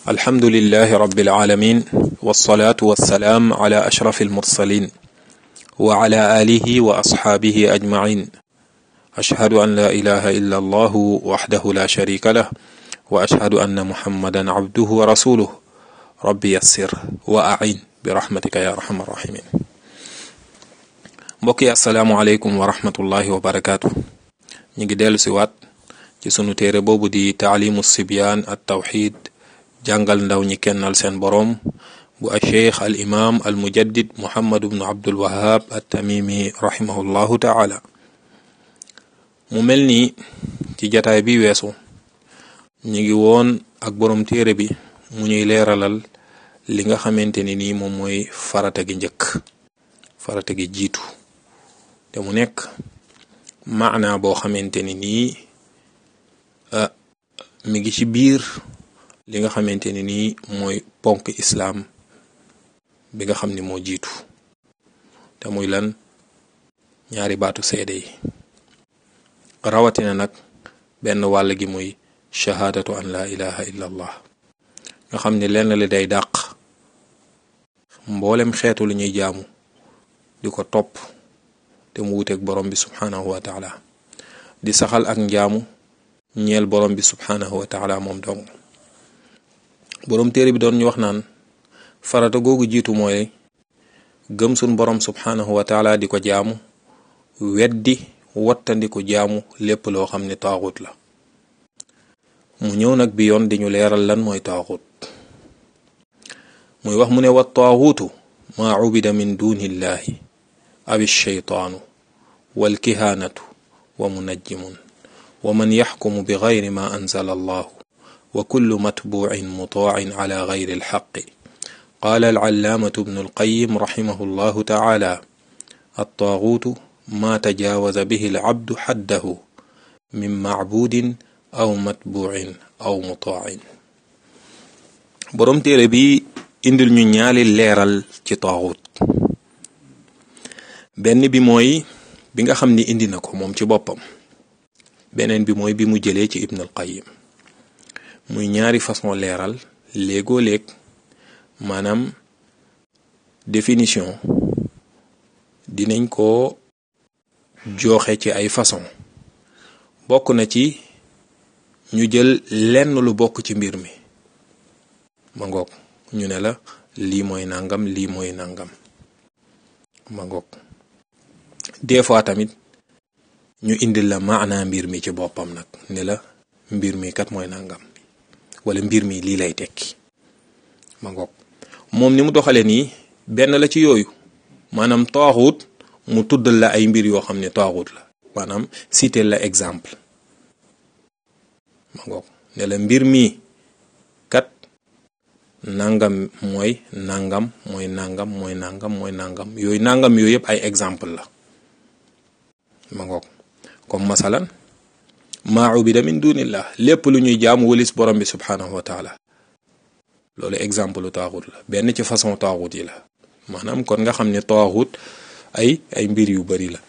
alhamdulilahi rabbil alamin wasalaatu wasalaam ala ashrafi almursalin wa ala alihi wa asxaabihi ajmain ashhadu an la ilaha illa allahu waxdahu la sharika lah wa ashhadu anna muhammadan abduhu wa rasuluh rabbi yassir wa ain bi rahmatika ya arhamar rahimin mbokk yi asalaamu aleykum wa rahmatullahi wa barakaatu ñu ngi dellu si waat ci sunu téere boobu di taalimu sibyaan at tawxid jàngal ndaw ñi kennal seen boroom bu a cheikh al imam al mujaddid muhammad bnu abdul wahab at tamimi rahimahullahu taala mu mel ni ci jataay bi weesu ñu ngi woon ak boroom téere bi mu ñuy leeralal li nga xamante ni nii moom mooy farata gi njëkk farata gi jiitu te mu nekk maana boo xamante ni nii mi ngi ci biir li nga xamante ni nii mooy ponk islaam bi nga xam ni moo jiitu te muy lan ñaari baatu seede yi rawatina nag benn wàll gi muy shahaadatu an la ilaha illa allah nga xam ni lenn li day dàq mboolem xeetu lu ñuy jaamu di ko topp te mu wuteeg borom bi subhanahu wa taala di saxal ak njaamu ñeel borom bi subhanahu wa taala moom dong borom téere bi doon ñu wax naan farata googu jiitu mooy gëm sun borom subhanahu wa taala di ko jaamu weddi wattandiku jaamu lépp loo xam ne taaxut la mu ñëw nag bi yoon di ñu leeral lan mooy taaxut muy wax mu ne wa taaxuutu maa ubida min dunillahi aw shaytaanu wal kihaanatu wa munajjimun wa man yaxkumu bi gayri ma anzala allahu wa kullu matbuucin mutaacin ala gayri alxaqi qaala alcallaamatu bnu alqayim raximahu llahu tacaala attaaguutu maa tajaawaza bihi alcabdu xaddahu min macbuudin aw matbuucin aw mutaacin boroom téere bi indil ñu ñaali leeral ci taaguut benn bi mooy bi nga xam ni indi na ko moom ci boppam beneen bi mooy bi mu jëlee ci ibn alqayim muy ñaari façon leeral léegoo léeg maanaam définition dinañ ko joxe ci ay façon bokk na ci ñu jël lenn lu bokk ci mbir mi ma ngoog ñu ne la lii mooy nangam lii mooy nangam ma ngoog des fois tamit ñu indil la maana mbir mi ci boppam nag ne la mbir mi kat mooy nangam wala mbir mi lii lay tekki ma ngoog moom ni mu doxalee nii benn la ci yooyu maanaam taaxut mu tuddal la ay mbir yoo xam ne taaxut la maanaam citer la exemple ma ngoog ne la mbir mi kat nangam mooy nangam mooy nangam mooy nangam mooy nangam yooyu nangam yooyu yëpp ay exemple la ma ngoog comme masalan maa ubida min dunillah lépp lu ñuy jaamu walis borom bi subhanahu wa taala loolu exemple lu taaxut la benn ci façon taaxut yi la maanaam kon nga xam ne taaxut ay ay mbir yu bari la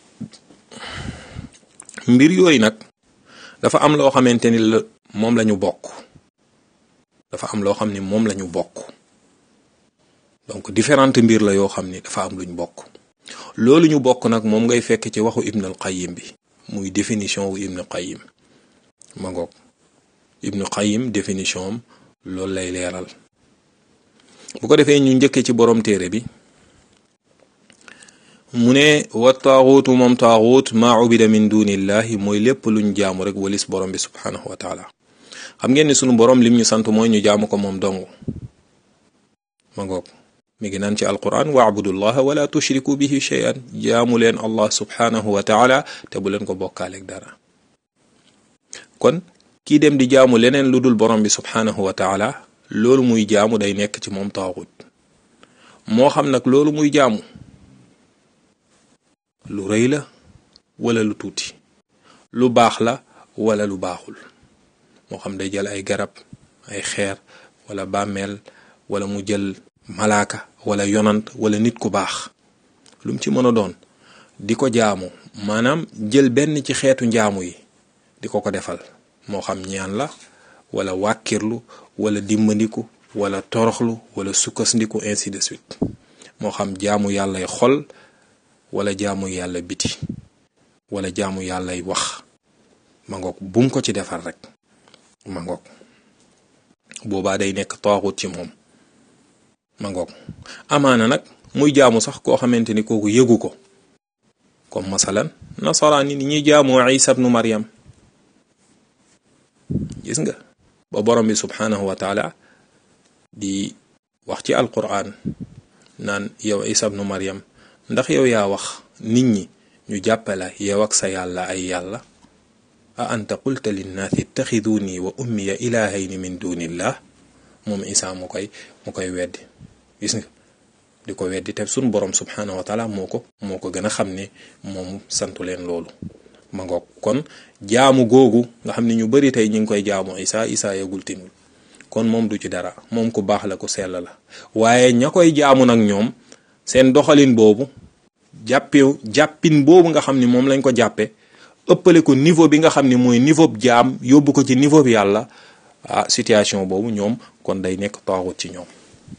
mbir yooyu nag dafa am loo xamante ni la moom la ñu bokk dafa am loo xam ni moom la ñu bokk donc différentes mbir la yoo xam ni dafa am luñ bokk loolu ñu bokk nag moom ngay fekk ci waxu ibn al qayyim bi muy définition wu ibn qayyim ma ngoog ibn qayyim définition am loolu lay leeral bu ko defee ñu njëkkee ci borom téere bi mu ne wa taaxuutu moom taaxuut maa ubida min dunillahi mooy lépp luñ jaamu rek walis borom bi subhanahu wa taala xam ngeen ni sunu borom lim ñu sant mooy ñu jaamu ko moom dong ma ngoog mi ngi naan ci alquran waabudullaha wala tushriku bihi shay'an jaamu leen allah subhanahu wa taala te bu leen ko bokkaaleeg dara kon kii dem di jaamu leneen lu dul borom bi subhanahu wa taala loolu muy jaamu day nekk ci moom taaxut moo xam nag loolu muy jaamu lu rëy la wala lu tuuti lu baax la wala lu baaxul moo xam day jël ay garab ay xeer wala bàmmeel wala mu jël malaaka wala yonant wala nit ku baax lu mu ci mën a doon di ko jaamu maanaam jël benn ci xeetu njaamu yi di ko ko defal moo xam ñaan la wala wàkkirlu wala dimbandiku wala toroxlu wala sukkandiku ainsi de suite moo xam jaamu yàllay xol wala jaamu yàlla biti wala jaamu yàllay wax ma ngoog bum ko ci defar rek ma ngoog boobaa day nekk taaxut ci moom ma ngoog amaana nag muy jaamu sax koo xamante ni kooku yëgu ko comme masalan nasaraan yi ni ñuy jaamoo isa bnu maryam gis nga ba borom bi subhanahu wa taala di wax ci alquran naan yow isa bnu maryam ndax yow yaa wax nit ñi ñu jàppala yow ak sa yàlla ay yàlla a anta qulta linnaasi ittaxiduni wa ummiya ilahayni min dunillah moom isa mu koy mu koy weddi gis nga di ko weddi te sun borom subhanahu wa taala moo ko moo ko gën a xam ne moom santu leen loolu ma ngoog kon jaamu googu nga xam ne ñu bari tey ñu ngi koy jaamu isa isa yagul tinul kon moom du ci dara moom ku baax la ku sell la waaye ña koy jaamu nag ñoom seen doxalin boobu jàppew jàppin boobu nga xam ni moom lañ ko jàppe ëppale ko niveau bi nga xam ni mooy niveau bi jaam yóbbu ko ci niveau bi yàlla ah situation boobu ñoom kon day nekk taaxut ci ñoom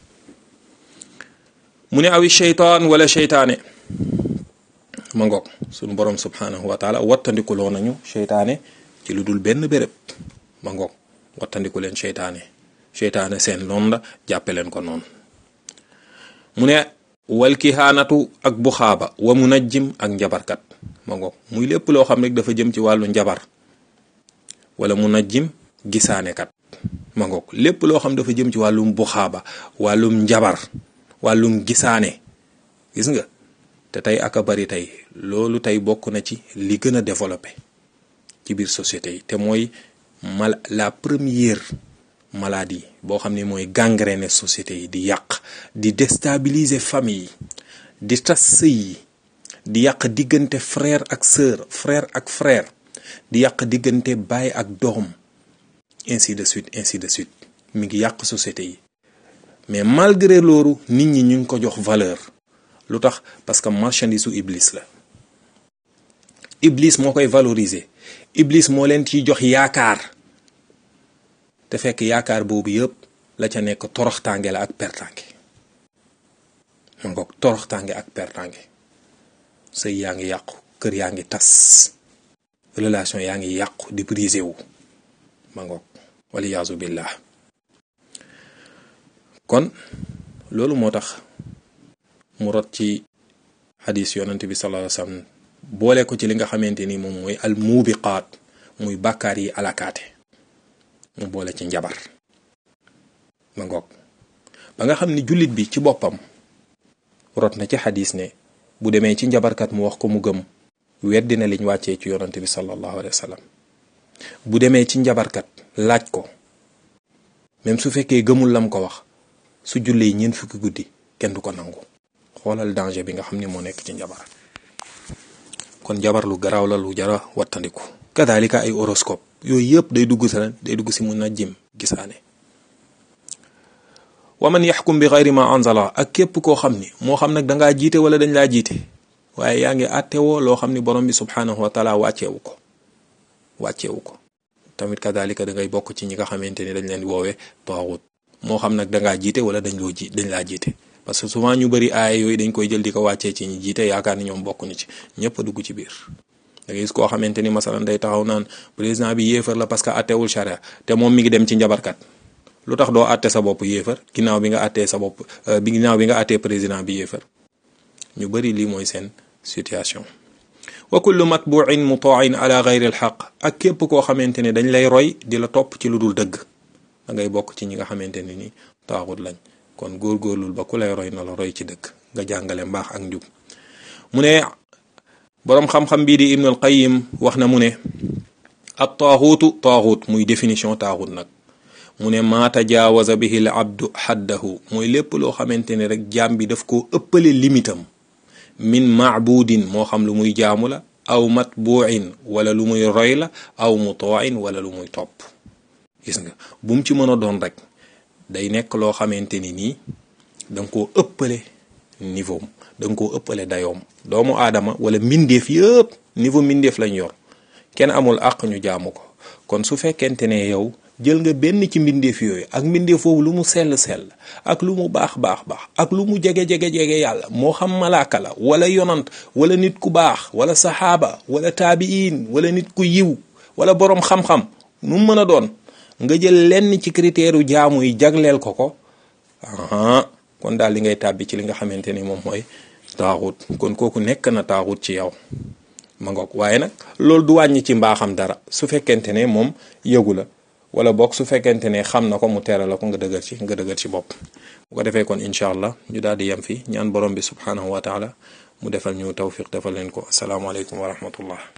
mu ne awi sheytaan wala sheytaane ma ngoog suñu borom subhanahu wa taala wattandikuloo nañu sheytaane ci lu dul benn béréb ma ngoog wattandiku leen sheytaane sheytaane seen noonu la jàppe leen ko noonu mu ne wal kihaanatu ak buxaaba wa munajjim ak njabarkat ma ngoog muy lépp loo xam rek dafa jëm ci wàllu njabar wala munajjim gisaanekat ma ngoog lépp loo xam dafa jëm ci wàllum buxaaba wàllum njabar wàllum gisaane gis nga te tey aka bari tey loolu tey bokk na ci li gën a développé ci biir société yi te mooy mal la première maladie boo xam ne mooy gangréner société yi di yàq di déstabiliser famille yi di tas sëy yi di yàq diggante frère ak sœur frère ak frère di yàq diggante baay ak doom ainsi de suite ainsi de suite mi ngi yàq société yi mais malgré loolu nit ñi ñu ngi ko jox valeur lu tax parce que marchandise su iblis la iblis moo koy valoriser iblis moo leen ciy jox yaakaar te fekk yaakaar boobu yëpp la ca nekk toroxtaange la ak pertange ma ngoog toroxtaange ak pertange sëy yaa ngi yàqu kër yaa ngi tas relation yaa ngi yàqu di brisé wu ma ngoog waliyaasu billah kon loolu moo tax mu rot ci xadis yonent bi sallallahu alayhi wasallam boole ko ci li nga xamante ni moom mooy al muubiqaat muy bàkkaar yi alakaate mu boole ci njabar ma ngoog ba nga xam ni jullit bi ci boppam rot na ci xadis ne bu demee ci njabarkat mu wax ko mu gëm weddi na liñ wàccee ci yonent bi sallallahu alayhi wasallam bu demee ci njabarkat laaj ko même su fekkee gëmul lam ko wax su jullee ñeent fukki guddi kenn du ko nangu xoolal danger bi nga xam ne moo nekk ci njabar kon njabar lu garaaw la lu jara wattandiku kadalika ay horoscope yooyu yëpp day dugg sa day dugg si mun na jim gisaane wa man yaxkum bi xayri ma anzala ak képp koo xam ni moo xam nag dangaa jiite wala dañ laa jiite waaye yaa ngi àttewoo loo xam ni borom bi subhanahu wa taala wàcceewu ko wàcceewu ko tamit kadalika da ngay bokk ci ñi nga xamante ni dañ leen di woowee taaxut moo xam nag dangaa jiite wala dañ loo ji dañ laa jiite parce que souvent ñu bëri aaya yooyu dañ koy jël di ko wàccee ci ñi jiite yaakaar ni ñoom bokkuñu ci ñëpp a dugg ci biir da ngay gis koo xamante ni masalan day taxaw naan président bi yéefar la parce que attewul charia te moom mi ngi dem ci njabarkat lu tax doo atte sa bopp yéefar ginnaaw bi nga attee sa bopp bi ginnaaw bi nga attee président bi yéefar ñu bëri lii mooy seen situation wa kullu matbuin mutain ala gayri alxaq ak képp koo xamante ne dañ lay roy di la topp ci lu dul dëgg da ngay bokk ci ñi nga xamante ne ni taaxut lañ kon góorgóorlul ba ku lay roy na la roy ci dëgg nga jàngale mbaax ak njub mu ne boroom xam-xam bii di ibnul qayim wax na mu ne ab taaxuutu taaxut muy définition taaxut nag mu ne maa tajaawaza bihi l abdu xaddahu mooy lépp loo xamante ne rek jaam bi daf koo ëppale limitam min maabudin moo xam lu muy jaamu la aw matbuin wala lu muy roy la aw mutain wala lu muy topp gis nga bu mu ci mën a doon rek day nekk loo xamante ni nii danga koo ëppale niveau am danga koo ëppale dayoom doomu aadama wala mbindeef yëpp niveau mbindeef lañ yor kenn amul àq ñu jaamu ko kon su fekkente ne yow jël nga benn ci mbindeef yooyu ak mbindeef foofu lu mu sell sell ak lu mu baax baax baax ak lu mu jege jege jege yàlla moo xam malaaka la wala yonant wala nit ku baax wala saxaaba wala taabiin wala nit ku yiw wala boroom xam-xam nu mu mën a doon nga jël lenn ci critère u jaamu yi jagleel ko ko ah kon daal li ngay tàbbi ci li nga xamante ni moom mooy taaxut kon kooku nekk na taaxut ci yow ma ngoog waaye nag loolu du wàññi ci mbaaxam dara su fekkente ne moom yëgu la wala boog su fekkente ne xam na ko mu tere la ko nga dëgër ci nga dëgër ci bopp bu ko defee kon incha allah ñu daal di yem fi ñaan borom bi subhanahu wa taala mu defal ñu tawfiq defal leen ko asalaamaaleykum wa rahmatullah